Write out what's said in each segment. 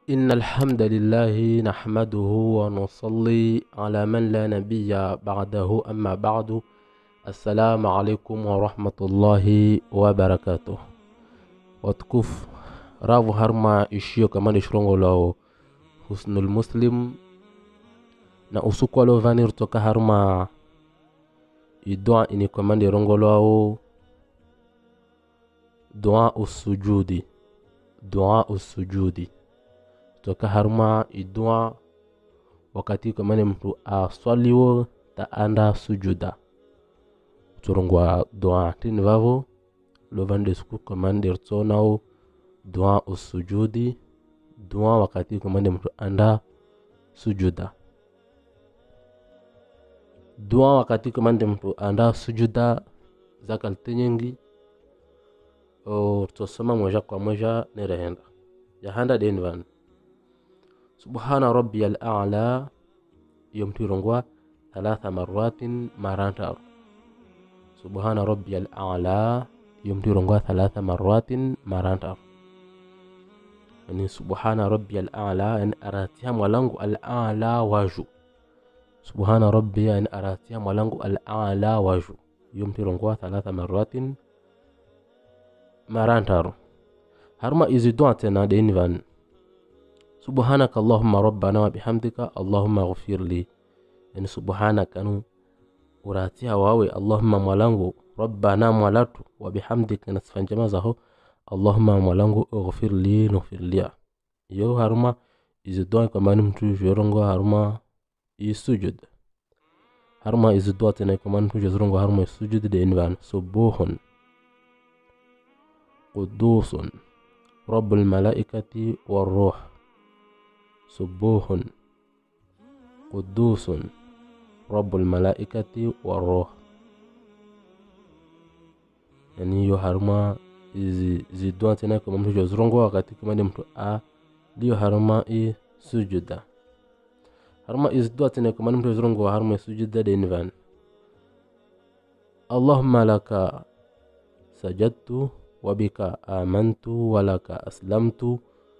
إن الحمد لله نحمده ونصلي على من لا نبي بعده أما بعد السلام عليكم ورحمة الله وبركاته watukufu ravu harma ishio kamani shirongo lao husnul muslim na usuku waliovanir toka harma idua ini kamandi rongo lao dua usujudi dua usujudi toka harma idua wakati kamani mtu aswaliwo taanda sujuda turungwa dua tini vavo lovande suku commander tsonao dua usujudi dua wakati commander mtu anda sujuda dua wakati commander mtu anda sujuda zakalte nyingi o tosoma moja kwa moja nerehenda yahanda deni vanu subhana rabbiya al-a'la yomtirongwa thalatha maratin marantaru subhana rabbiya al-a'la yomtirongwa thalatha maratin marantaru yani subhana rabbiya al-a'la yani aratiha mwalangu al-a'la waju subhana rabbiya yani aratiha mwalangu al-a'la waju yomtirongwa thalatha maratin marantaru harma izi dua tena deni vanu سبحانك اللهم ربنا وبحمدك اللهم اغفر لي يعني سبحانك أنو uratiha wawe allahumma mwalangu rabbana mwalatu wabihamdika nasifan jama zaho allahumma mwalangu ighfir li nughfir lia yo haruma izi dua kamani mtu jorongo haruma isujud haruma izi dua tena kamani mtu jorongo haruma isujud de invan subuhun qudusun rabbul malaikati والروح سبوح قدوس رب الملائكة والروح yani hiyo haruma zidua tena kama mtu jozirongo wakati kimande mtu a liyo haruma i sujuda haruma izidua tena kama mtu jozirongo haruma sujuda denvan allahumma laka sajadtu wabika amantu walaka aslamtu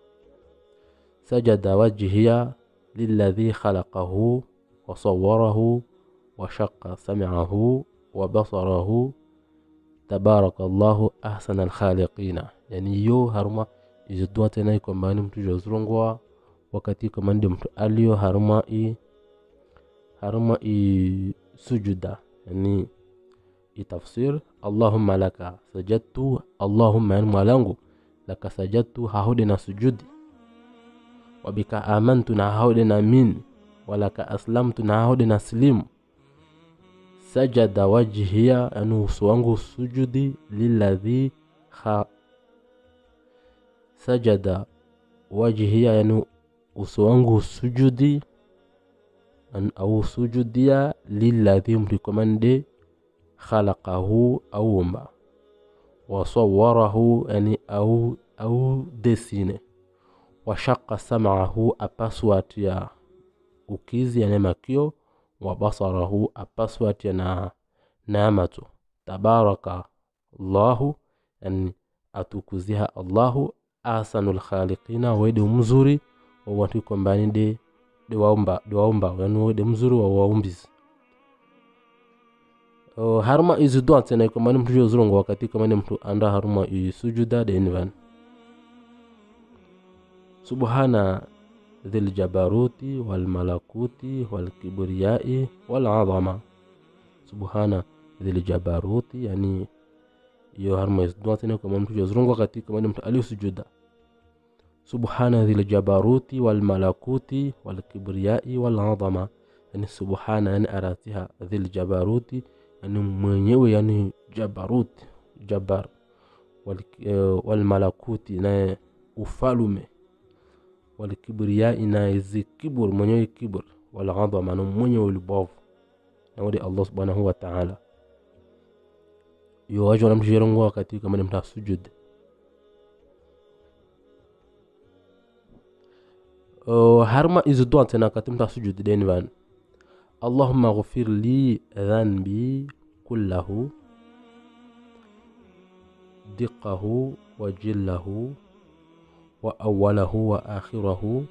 سجد وجهي للذي خلقه وصوره وشق سمعه وبصره تبارك الله أحسن الخالقين يعني يو هرما izidua tena ikombani mtu jozurungwa wakati komandi mtu aliyo haruma i haruma i sujuda yani itafsir allahumma laka sajadtu allahumma yani mwalangu laka sajadtu hahudi na sujudi wabika amantu na haude na min walaka aslamtu na haude na slimu sajada wajhiya yani uso wangu sujudi liladhi kha sajada wajhiya yani uso wangu sujudi au sujudia liladhi mrikomande khalaqahu aumba wasawarahu yani au au desine washaka sam'ahu apaswati ya ukizi yani makio wa basarahu apaswati ya na namatu tabaraka allahu yani atukuziha allahu ahsanul khaliqina wede mzuri wa watu kombani de de waumba de waumba yani wede mzuri wa waumbizi uh, harma izi dua tena kombani mtu jozurungu wakati kombani mtu anda harma isujuda de invan سبحان ذي الجبروت والملكوت والكبرياء والعظمة سبحان ذي الجبروت يعني hiyo harma isduatine kama mtu jazurungwa katika mani mtu aliyosujuda subhana dhil jabaruti wal malakuti wal kibriyai wal adhama yani subhana yani aratiha dhil jabaruti yani mwenyewe yani jabaruti jabar wal, uh, wal malakuti na ufalume walkibriyai na izi kibur mwenyewe kibur walghadhama na mwenyewe ulibovu nawadi allah subhanahu wa taala yo wajo namshirongo wakati kama ni mta sujud uh, harma izi dua tena kati mta sujud deni van allahumma ghfir li dhanbi kullahu diqahu wa jillahu wa awalahu wa akhirahu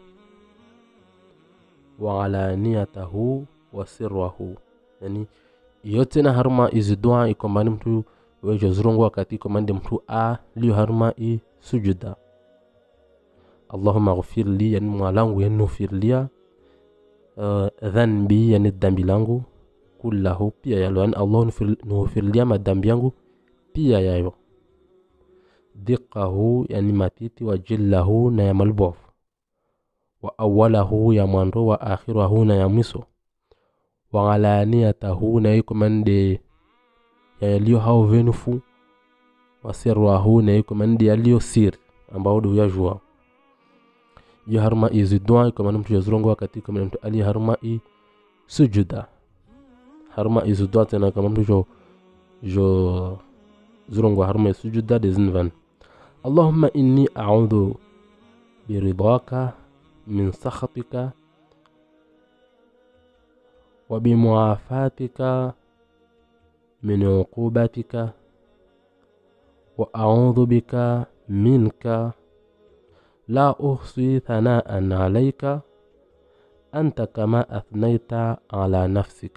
wa alaniyatahu wa sirrahu yani yote na harma izi dua ikombani mtu wejo zurungu wakati ikomande mtu a liyo harma i sujuda allahumma ghfir li yani mwalangu yani nufirlia uh, dhanbi yani dhambi langu kullahu pia yalo yani allah nufirlia madhambi yangu pia yayo diqahu yani matiti wa jillahu na ya malbofu wa awalahu ya mwando wa akhirahu na ya mwiso wa alaniyatahu na ikomande yaliyo hao venufu wa sirrahu na ikomande yaliyo siri ambao do yajua yo harma i zidwa ikomande mtu yazrongo wakati ikomande mtu ali harma i sujuda harma i zidwa tena kama mtu jo jo زرنغو هرمي سجودة دزنفن اللهم إني أعوذ برضاك من سخطك وبمعافاتك من عقوبتك وأعوذ بك منك لا أحصي ثناء عليك أنت كما أثنيت على نفسك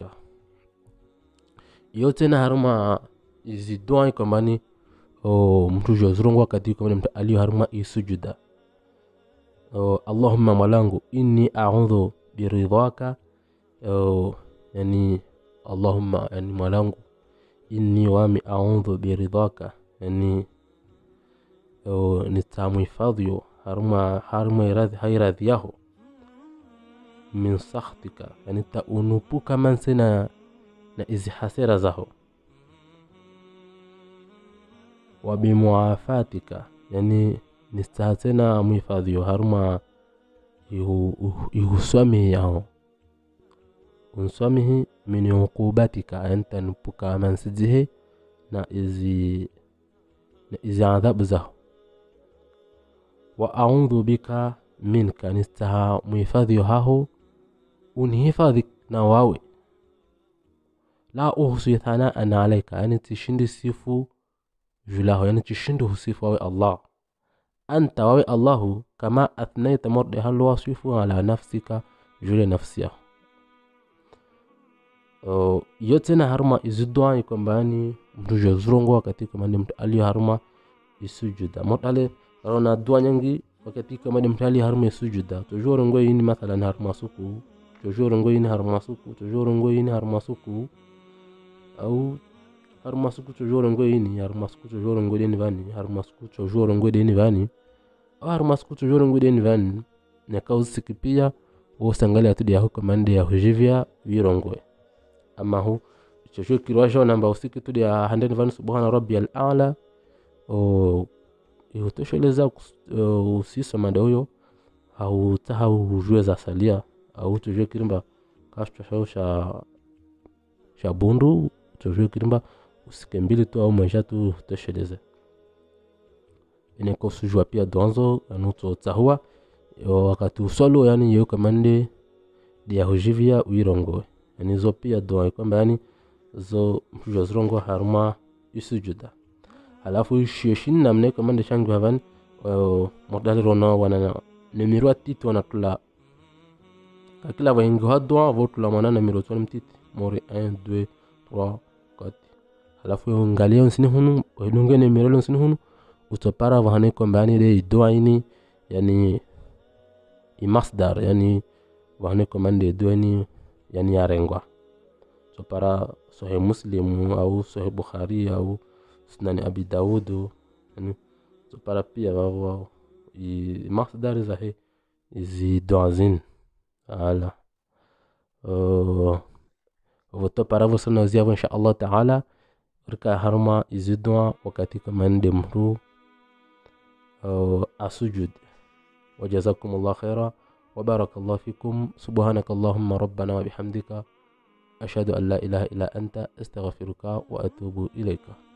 yote harma izi dua ikombani o mtu jozurungu wakati ikombani mtu aliyo harma isujuda o allahumma mwalangu inni audhu biridhaka o yani allahumma yani mwalangu inni wami audhu biridhaka yani o nitamuhifadhiyo harma harma iradhi hairadhi yaho min sakhtika yani taunupuka manse na na izi hasira zaho wabimuafatika yani nistaha tena muhifadhiyo haruma ihuswamihi yaho unswamihi min uqubatika yani tanupuka mansijihe na izi na izi adhabu zaho wa audhu bika minka nistaha muhifadhiyo haho unihifadhi na wawe la uhsi thanaan alaika yani tishindi sifu julahu yani tishindi husifu wawe allah anta wawe allahu kama athnaita morde halu wasifu ala nafsika jule nafsi yaho uh, yote na haruma izidwa ikombani mtu jozurongo wakati kamande mtu aliyo haruma isujuda motale rona dua nyangi wakati kamande mtu aliyo haruma isujuda tojorongo yini mathalan haruma suku tojorongo yini haruma suku tojorongo yini haruma suku au har masuku toujours ngo yini har masuku toujours ngo deni vani har masuku toujours ngo deni vani au har masuku toujours ngo deni vani ne kausiki pia wosangalia tudi yaho komande ya hujivya virongwe ama hu chocho kirwasho namba usiki tudi ya handeni vani subhana rabbi al a'la o ihutosheleza uh, usisa manda huyo hautaha hujue za salia au tujue kirimba kashto sha sha bundu tujue kirimba usike mbili tu au maisha tu tosheleze ineko sujua pia donzo anuto tsahua wakati usolo yani yo kamande dia hujivia uirongo yani zo pia doa kwamba yani zo mshuja zirongo haruma isujuda halafu shioshin namne kamande shangu havan modali rona wana nemiro atiti wana tula kakila vahingi hadwa votula mwana namiro twana mtiti mori 1 2 3 4 halafu ngalia nsini hunu wedunge ne mirelo nsini hunu utopara vahane kombani de idoa ini yani imasdar yani vahane kombani de idoa ini yani yarengwa so para sohe muslimu au sohe bukhari au sunani abi daudu yani so para pia vavo imasdar zahe izi doazin ala uh, voto para vosana ziavo insha allah taala rika harma izidwa wakati kamande mru uh, asujud وجزاكم الله خيرا وبارك الله فيكم سبحانك اللهم ربنا وبحمدك أشهد أن لا إله إلا أنت استغفرك وأتوب إليك